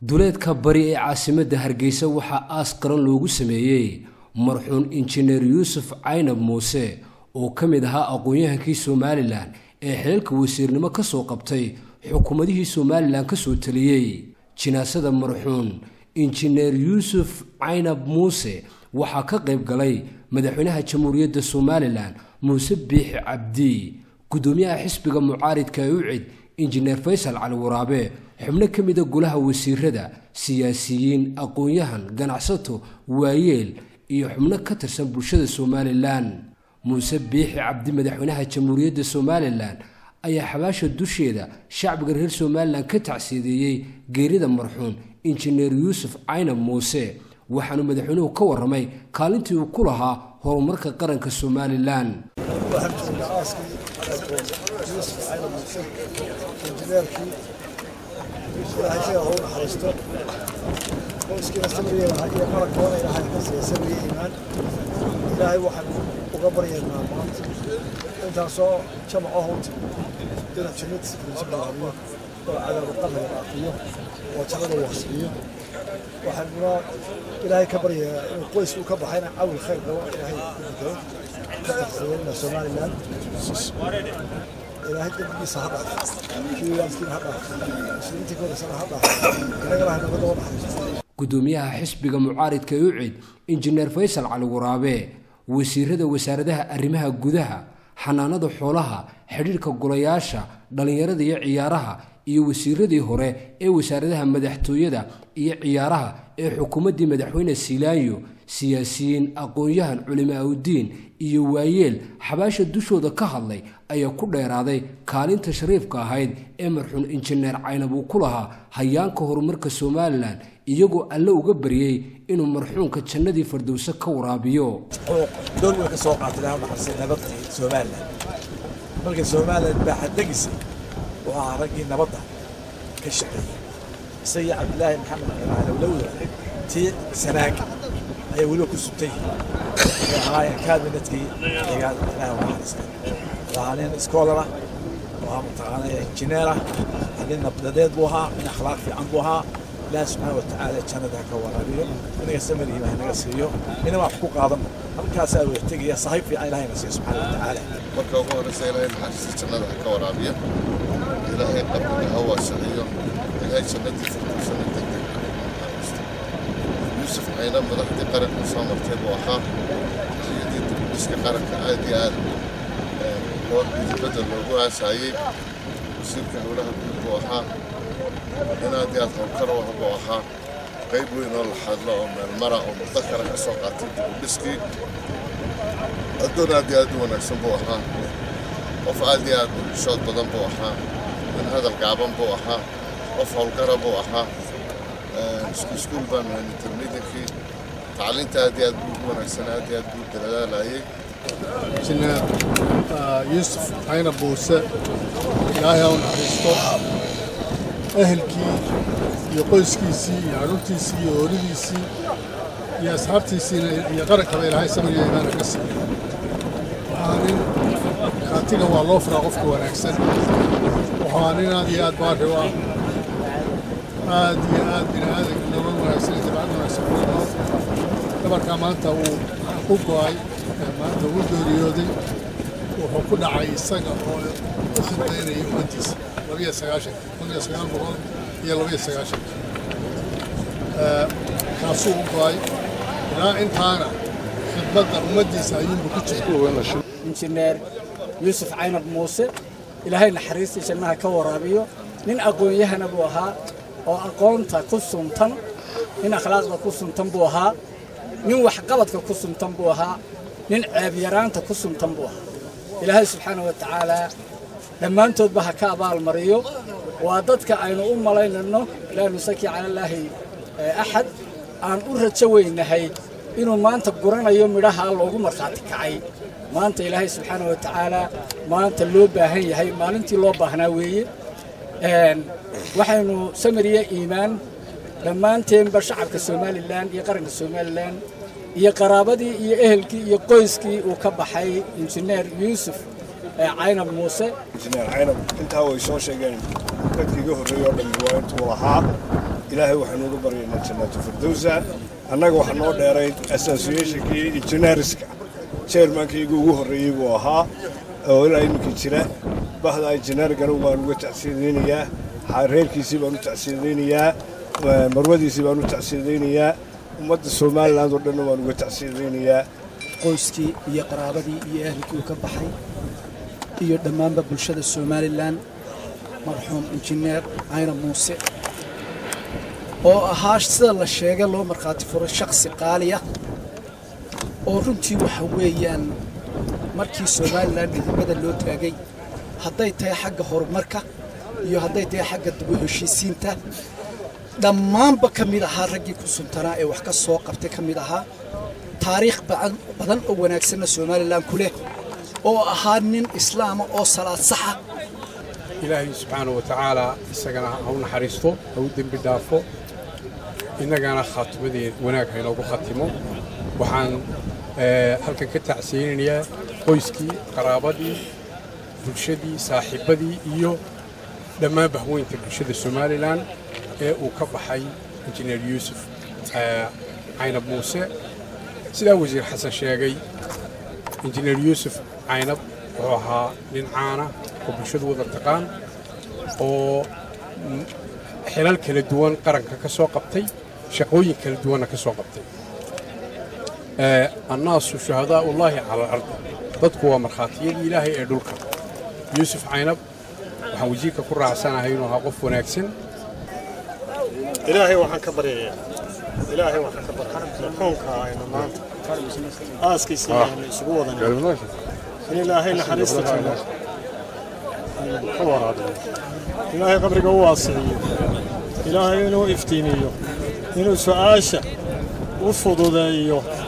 duleedka bari ee caasimadda hargeysa waxaa aas qaran loogu sameeyey marxuun injineer yuusuf caynab muuse oo ka mid ahaa aqoon-yahankii somalilan ee xeelka wasiirnimo ka soo qabtay xukuumadihii somalilan ka soo taliyey jinaasada marxuun injineer yuusuf caynab muuse waxaa ka qayb galay madaxweynaha jamhuuriyadda somalilan muuse biixi cabdi guddoomiyaha xisbiga mucaaridka ee ucid injineer faysal cali waraabe xubno ka mida golaha wasiirada siyaasiyiin aqoon-yahan ganacsato waayeel iyo xubno ka tirsan bulshada somalilan muuse biixi cabdi madaxweynaha jamhuuriyadda somalilan ayaa xabaasha dusheeda shacbiga reer somalilan ka tacsiideeyey geerida marxuun injineer yuusuf caynab muuse waxaanu madaxweynuhu ka warramay kaalintii uu ku lahaa horumarka qaranka somalilan injineerkii ilaahay isaga hau naxariisto qoyskiina sabriye iyo marankooda ilaahay ka siiya sabriye iimaan ilaahay waxaan uga baryaynaa maanta intaasoo jamaco howta inuu jannadiisa fariiso balaabiyo oo cadaabu qabriga dhaafiyo oo jannada wasiiyo waxaanuna ilaahay ka baryayaa inuu qoysku ka baxayna cawil khayr qabo ilaahay ku bukado ka taqsiyeena somalilan ilaahay dembigiisa ha dhaaf kii waalidkiina ha dhaaf muslimiintii koodasana ha dhaaf innagana hanabadda oo naxariisto guddoomiyaha xisbiga mucaaridka ee ucid injineer faysal cali waraabe wasiirada wasaaradaha arrimaha gudaha xanaanada xoolaha xidhiirka golayaasha dhallinyarada iyo ciyaaraha iyo wasiiradii hore ee wasaaradaha madaxtooyada iyo ciyaaraha ee xukuumaddii madaxweyne siilaanyo siyaasiyiin aqoon-yahan culimaaudiin iyo waayeel xabaasha dushooda ka hadlay ayaa ku dheeraaday kaalinta shariifka ahayd ee marxuun injineer caynab uu ku lahaa hayaanka horumarka somalilan iyagoo alle uga baryey inuu marxuunka jannadii fardowse ka waraabiyo dool way ka soo qaatay ilaah naxariistay nabadii somalilan markay somalilan baaxaddegisay wuxuu ahaa raggii nabadda ka shaqeeyey isagii cabdilaahi maxamed alowlowda tii sanaag ayay weliba ku subtay waxay ahaayeen kaabinetkii deegaan ilaah naxariistay waa nin iskoolara waa mataqaana injineera nin nabdadeed buu ahaa nin akhlaaq fiican buu ahaa ilaah subxaana watacaala jannada ha ka waraabiyo inaga samarihiima hanaga siiyo ina wax ku qaadan halkaasaa weertegaya sahayb fiican ilahayna siiyo subxaana watacaala marka ugu horreysa ilaahay naxariista jannada ha ka waraabiyo ilaahay qabriga ha waasiciyo ilaahay jannadii firdaysana degdeg naxariisto yuusuf cayna madaxdii qaranka soo martay buu ahaa xiliyadii dibudhiska qaranka aad iyo aad loo midibadda loogu aasaayey wasiirka howlaha guud buu ahaa in aad iyo aad howlkar u ah buu ahaa qayb weyn oo la hadlo oo meelmara oo mudakara ka soo qaatay dibudhiskii addoon aad iyo aad u wanaagsan buu ahaa qof aad iyo aad shood badan buu ahaa min hadal gaaban buu ahaa qof howlgara buu ahaa iskuul baan nahay intermediankii tacliinta aad iyo aad buu ugu wanaagsan aad iyo aad buu dadaalayay injineer yuusuf cayna buuse ilaahay ha u naxariisto ehelkii iyo qoyskiisii iyo carruurtiisii iyo ooridiisii iyo asxaabtiisiina iyo qarankaba ilaahay samriya imaana ka siiya waxaa nin kaatiga waa loo furaa qofka wanaagsan waxaa nin aad iyo aad baari u ah aad iyo aad bini aadanka nolol wanaagsan iyo dabcad wanaagsan ku nool dhabarkaa maanta uu ku go'ay maanta uu geeriyooday wuxuu ku dhacay isaga oo u khidmaynaya ummaddiisa labiyo sagaashan kun iyo sagaal boqol iyo labiyo sagaashan kaasuu u go'ay ilaa intaana khidmadda ummaddiisa ayuunbu ku jira injineer yuusuf caynab muuse ilaahay naxariistii jannaha ka waraabiyo nin aqoon-yahana buu ahaa oo aqoonta ku suntan nin akhlaaqda ku suntan buu ahaa nin waxqabadka ku suntan buu ahaa nin ceebyaraanta ku suntan buu ahaa ilaahay subxaana wa tacaalaa dhammaantoodba ha ka abaalmariyo waa dadka aynu u malaynayno laa nusaki cala allaahi axad aan u rajo weynahay inuu maanta guranayo midhaha loogu markhaati kacay maanta ilaahay subxaana wa tacaalaa maanta loo baahan yahay maalintii loo baahnaa weeye waxaynu samiriya iimaan dhammaanteenba shacabka somalilan iyo qaranka somalilan iyo qaraabadii iyo ehelkii iyo qoyskii uu ka baxay injineer yuusuf caynab muuse injineer caynab intaa way soo sheegeen dadkii iga horreeyey oo dhammi waa intuu lahaa ilaahay waxaanu uga baryaynaa jannaatu firdowsa annaga waxaa noo dheerayd associationkii engineerska chairmankaygu ugu horreeyey buu ahaa oo ilaa iminka jira bahda engineergana waan uga tacsiyadaynayaa reerkiisii baan u tacsiyadaynayaa marwadiisii baan u tacsiyadaynayaa ummadda somaliland oo dhanna waan uga tacsiyadaynayaa qoyskii iyo qaraabadii iyo ehelkii uu ka baxay iyo dhammaanba bulshada somalilan marxuum injineer cayna muuse oo ahaa sida la sheegay loo markhaati furay shakhsi qaaliya oo runtii waxa weeyaan markii somalilan midnimada loo taagay hadday tahay xagga horumarka iyo hadday tahay xagga dib u heshiisiinta dhammaanba ka mid ahaa raggii ku suntanaa ee wax ka soo qabtay ka mid ahaa taariikh badan oo wanaagsanna somalilan ku leh oo ahaa nin islaama oo salaad saxa ilaahay subxaana wa tacaala isagana ha u naxariisto ha u dembi dhaafo innagana khaatimadii wanaag ha inoogu khatimo waxaan halkan ka tacsiyeynayaa qoyskii qaraabadii bulshadii saaxiibbadii iyo dhammaan bahweynta bulshada somalilan ee uu ka baxay injineer yuusuf caynab muuse sidaa wasiir xasan sheegay injineer yuusuf caynab wuxuu ahaa nin caana oo bulshadu wada taqaan oo xilal kala duwan qaranka ka soo qabtay shaqooyin kala duwanna ka soo qabtay annaasu shuhadaa ullaahi cala alardi dadku waa markhaatiyadii ilaahay ee dhulka yuusuf caynab waxaan wasiirka ku raacsanahay inuu ahaa qof wanaagsan ilaahay waxaan ka baryayaa ilaahay waxaan ka baryayaa marxuumka aynu maanta aaskiisa aynu isugu wadanay in ilaahay naxariista janno ka waraabiyo ilaahay qabriga u waasiciyo ilaahay inuu iftiimiyo inuu su'aasha u fududeeyo